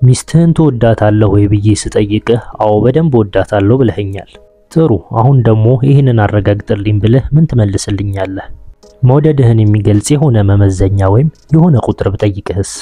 ሚስትህን ትወዳታለህ ወይ ብዬ ስጠይቅህ አዎ በደንብ ወዳታለሁ ብለኸኛል። ጥሩ አሁን ደግሞ ይህንን አረጋግጥልኝ ብለህ ምን ትመልስልኛለህ? መውደድህን የሚገልጽ የሆነ መመዘኛ ወይም የሆነ ቁጥር ብጠይቅህስ?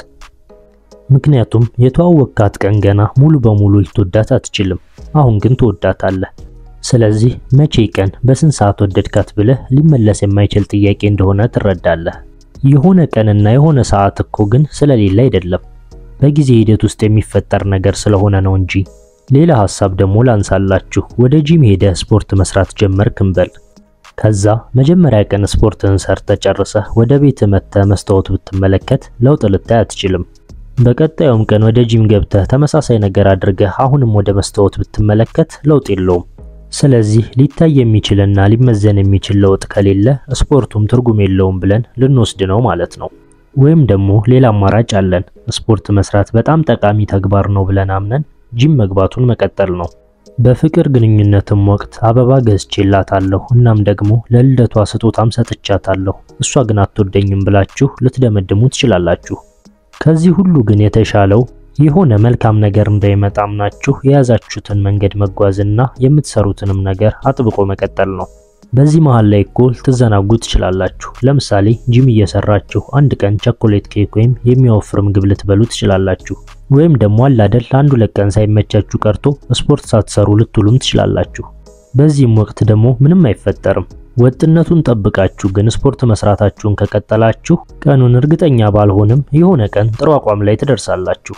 ምክንያቱም የተዋወቅካት ቀን ገና ሙሉ በሙሉ ልትወዳት አትችልም። አሁን ግን ትወዳታለህ። ስለዚህ መቼ ቀን በስንት ሰዓት ወደድካት ብለህ ሊመለስ የማይችል ጥያቄ እንደሆነ ትረዳለህ። የሆነ ቀንና የሆነ ሰዓት እኮ ግን ስለሌለ አይደለም፣ በጊዜ ሂደት ውስጥ የሚፈጠር ነገር ስለሆነ ነው እንጂ። ሌላ ሐሳብ ደግሞ ላንሳላችሁ። ወደ ጂም ሄደህ ስፖርት መስራት ጀመርክ እንበል። ከዛ መጀመሪያ ቀን ስፖርትህን ሰርተህ ጨርሰህ ወደ ቤት መጥተህ መስታወት ብትመለከት ለውጥ ልታይ አትችልም። በቀጣዩም ቀን ወደ ጂም ገብተህ ተመሳሳይ ነገር አድርገህ አሁንም ወደ መስታወት ብትመለከት ለውጥ የለውም። ስለዚህ ሊታይ የሚችልና ሊመዘን የሚችል ለውጥ ከሌለ ስፖርቱም ትርጉም የለውም ብለን ልንወስድ ነው ማለት ነው። ወይም ደግሞ ሌላ አማራጭ አለን። ስፖርት መስራት በጣም ጠቃሚ ተግባር ነው ብለን አምነን ጂም መግባቱን መቀጠል ነው። በፍቅር ግንኙነትም ወቅት አበባ ገዝቼላታለሁ እናም ደግሞ ለልደቷ ስጦታም ሰጥቻታለሁ፣ እሷ ግን አትወደኝም ብላችሁ ልትደመድሙ ትችላላችሁ። ከዚህ ሁሉ ግን የተሻለው የሆነ መልካም ነገር እንዳይመጣ አምናችሁ የያዛችሁትን መንገድ መጓዝና የምትሰሩትንም ነገር አጥብቆ መቀጠል ነው። በዚህ መሃል ላይ እኮ ልትዘናጉ ትችላላችሁ። ለምሳሌ ጂም እየሰራችሁ አንድ ቀን ቸኮሌት ኬክ ወይም የሚያወፍር ምግብ ልትበሉ ትችላላችሁ። ወይም ደግሞ አላደል ለአንድ ሁለት ቀን ሳይመቻችሁ ቀርቶ ስፖርት ሳትሰሩ ልትውሉም ትችላላችሁ። በዚህም ወቅት ደግሞ ምንም አይፈጠርም። ወጥነቱን ጠብቃችሁ ግን ስፖርት መስራታችሁን ከቀጠላችሁ ቀኑን እርግጠኛ ባልሆንም የሆነ ቀን ጥሩ አቋም ላይ ትደርሳላችሁ።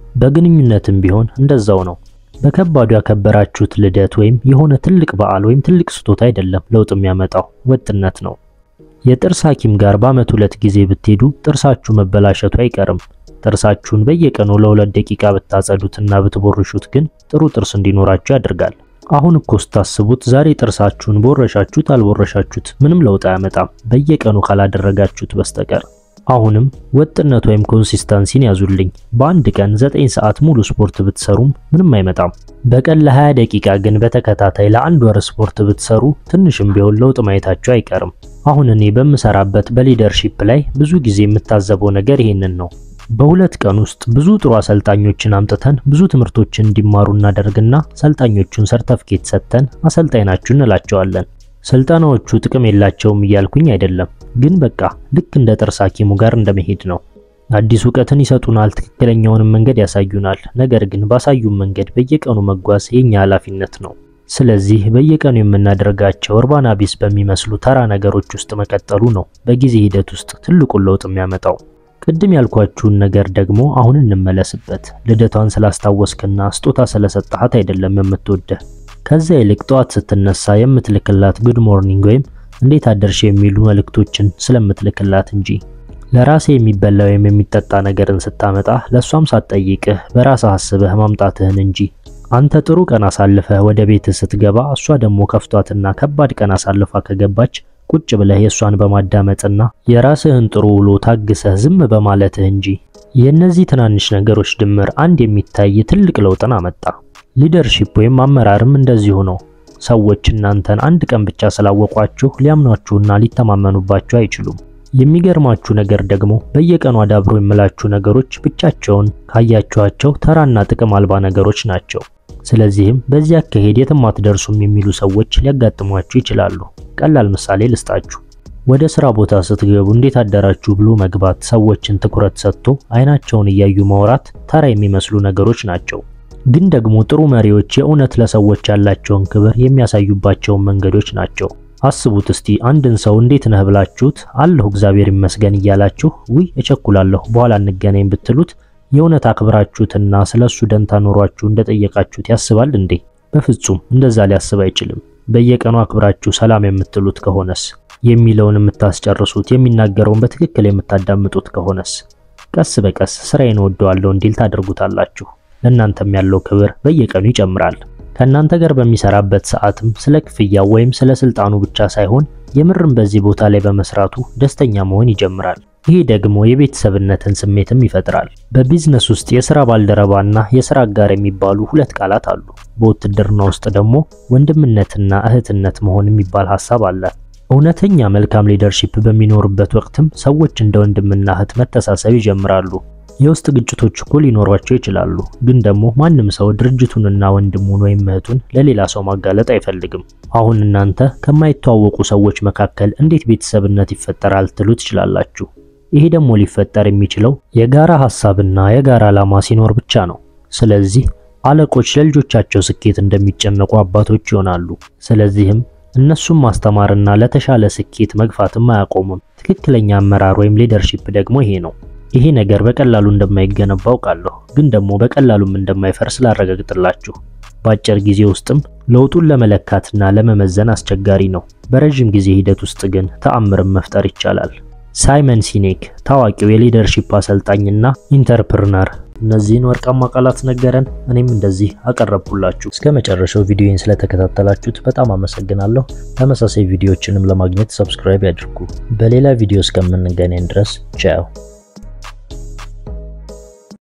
በግንኙነትም ቢሆን እንደዛው ነው። በከባዱ ያከበራችሁት ልደት ወይም የሆነ ትልቅ በዓል ወይም ትልቅ ስጦታ አይደለም ለውጥ የሚያመጣው ወጥነት ነው። የጥርስ ሐኪም ጋር በዓመት ሁለት ጊዜ ብትሄዱ ጥርሳችሁ መበላሸቱ አይቀርም። ጥርሳችሁን በየቀኑ ለሁለት ደቂቃ ብታጸዱትና ብትቦርሹት ግን ጥሩ ጥርስ እንዲኖራችሁ ያደርጋል። አሁን እኮ ስታስቡት ዛሬ ጥርሳችሁን ቦረሻችሁት አልቦረሻችሁት ምንም ለውጥ አያመጣም በየቀኑ ካላደረጋችሁት በስተቀር። አሁንም ወጥነት ወይም ኮንሲስተንሲን ያዙልኝ። በአንድ ቀን 9 ሰዓት ሙሉ ስፖርት ብትሰሩም ምንም አይመጣም። በቀን ለ20 ደቂቃ ግን በተከታታይ ለአንድ ወር ስፖርት ብትሰሩ ትንሽም ቢሆን ለውጥ ማየታችሁ አይቀርም። አሁን እኔ በምሰራበት በሊደርሺፕ ላይ ብዙ ጊዜ የምታዘበው ነገር ይሄንን ነው። በሁለት ቀን ውስጥ ብዙ ጥሩ አሰልጣኞችን አምጥተን ብዙ ትምህርቶችን እንዲማሩ እናደርግና ሰልጣኞቹን ሰርተፍኬት ሰጥተን አሰልጣኝ ናችሁ እንላቸዋለን። ስልጠናዎቹ ጥቅም የላቸውም እያልኩኝ አይደለም፣ ግን በቃ ልክ እንደ ጥርስ ሐኪሙ ጋር እንደመሄድ ነው። አዲስ እውቀትን ይሰጡናል፣ ትክክለኛውንም መንገድ ያሳዩናል። ነገር ግን ባሳዩን መንገድ በየቀኑ መጓዝ የኛ ኃላፊነት ነው። ስለዚህ በየቀኑ የምናደርጋቸው እርባና ቢስ በሚመስሉ ተራ ነገሮች ውስጥ መቀጠሉ ነው በጊዜ ሂደት ውስጥ ትልቁን ለውጥ የሚያመጣው። ቅድም ያልኳችሁን ነገር ደግሞ አሁን እንመለስበት። ልደቷን ስላስታወስክና ስጦታ ስለሰጣሃት አይደለም የምትወደህ ከዛ ይልቅ ጠዋት ስትነሳ የምትልክላት ጉድ ሞርኒንግ ወይም እንዴት አደርሽ የሚሉ መልእክቶችን ስለምትልክላት እንጂ ለራሴ የሚበላ ወይም የሚጠጣ ነገርን ስታመጣ ለሷም ሳትጠይቅህ በራስህ አስበህ ማምጣትህን እንጂ አንተ ጥሩ ቀን አሳልፈህ ወደ ቤትህ ስትገባ እሷ ደግሞ ከፍቷትና ከባድ ቀን አሳልፋ ከገባች ቁጭ ብለህ የእሷን በማዳመጥና የራስህን ጥሩ ውሎ ታግሰህ ዝም በማለትህ እንጂ የእነዚህ ትናንሽ ነገሮች ድምር አንድ የሚታይ ትልቅ ለውጥን አመጣ። ሊደርሺፕ ወይም አመራርም እንደዚሁ ነው። ሰዎች እናንተን አንድ ቀን ብቻ ስላወቋችሁ ሊያምኗችሁና ሊተማመኑባችሁ አይችሉም። የሚገርማችሁ ነገር ደግሞ በየቀኑ አዳብሮ የምላችሁ ነገሮች ብቻቸውን ካያችኋቸው ተራና ጥቅም አልባ ነገሮች ናቸው። ስለዚህም በዚህ አካሄድ የትም አትደርሱም የሚሉ ሰዎች ሊያጋጥሟችሁ ይችላሉ። ቀላል ምሳሌ ልስጣችሁ። ወደ ስራ ቦታ ስትገቡ እንዴት አደራችሁ ብሎ መግባት፣ ሰዎችን ትኩረት ሰጥቶ አይናቸውን እያዩ ማውራት ተራ የሚመስሉ ነገሮች ናቸው። ግን ደግሞ ጥሩ መሪዎች የእውነት ለሰዎች ያላቸውን ክብር የሚያሳዩባቸውን መንገዶች ናቸው። አስቡት እስቲ አንድን ሰው እንዴት ነህ ብላችሁት አለሁ እግዚአብሔር ይመስገን እያላችሁ ውይ እቸኩላለሁ በኋላ እንገናኝ ብትሉት የእውነት አክብራችሁትና ስለሱ ደንታ ኖሯችሁ እንደጠየቃችሁት ያስባል እንዴ? በፍጹም እንደዛ ሊያስብ አይችልም። በየቀኑ አክብራችሁ ሰላም የምትሉት ከሆነስ የሚለውን የምታስጨርሱት የሚናገረውን በትክክል የምታዳምጡት ከሆነስ ቀስ በቀስ ስራዬን እወደዋለሁ እንዲል ታደርጉታላችሁ። ለእናንተም ያለው ክብር በየቀኑ ይጨምራል። ከእናንተ ጋር በሚሰራበት ሰዓትም ስለ ክፍያው ወይም ስለ ስልጣኑ ብቻ ሳይሆን የምርም በዚህ ቦታ ላይ በመስራቱ ደስተኛ መሆን ይጀምራል። ይህ ደግሞ የቤተሰብነትን ስሜትም ይፈጥራል። በቢዝነስ ውስጥ የስራ ባልደረባና የስራ አጋር የሚባሉ ሁለት ቃላት አሉ። በውትድርና ውስጥ ደግሞ ወንድምነትና እህትነት መሆን የሚባል ሐሳብ አለ። እውነተኛ መልካም ሊደርሺፕ በሚኖርበት ወቅትም ሰዎች እንደ ወንድምና እህት መተሳሰብ ይጀምራሉ። የውስጥ ግጭቶች እኮ ሊኖሯቸው ይችላሉ፣ ግን ደግሞ ማንም ሰው ድርጅቱንና ወንድሙን ወይም እህቱን ለሌላ ሰው ማጋለጥ አይፈልግም። አሁን እናንተ ከማይተዋወቁ ሰዎች መካከል እንዴት ቤተሰብነት ይፈጠራል ትሉ ትችላላችሁ። ይሄ ደግሞ ሊፈጠር የሚችለው የጋራ ሐሳብና የጋራ ዓላማ ሲኖር ብቻ ነው። ስለዚህ አለቆች ለልጆቻቸው ስኬት እንደሚጨነቁ አባቶች ይሆናሉ። ስለዚህም እነሱም ማስተማርና ለተሻለ ስኬት መግፋትም አያቆሙም። ትክክለኛ አመራር ወይም ሊደርሺፕ ደግሞ ይሄ ነው። ይሄ ነገር በቀላሉ እንደማይገነባ አውቃለሁ፣ ግን ደግሞ በቀላሉም እንደማይፈርስ ላረጋግጥላችሁ። በአጭር ጊዜ ውስጥም ለውጡን ለመለካትና ለመመዘን አስቸጋሪ ነው። በረዥም ጊዜ ሂደት ውስጥ ግን ተአምርን መፍጠር ይቻላል። ሳይመን ሲኔክ ታዋቂው የሊደርሺፕ አሰልጣኝና ኢንተርፕርነር እነዚህን ወርቃማ ቃላት ነገረን። እኔም እንደዚህ አቀረብኩላችሁ። እስከ መጨረሻው ቪዲዮን ስለተከታተላችሁት በጣም አመሰግናለሁ። ተመሳሳይ ቪዲዮዎችንም ለማግኘት ሰብስክራይብ ያድርጉ። በሌላ ቪዲዮ እስከምንገናኝ ድረስ ቻው።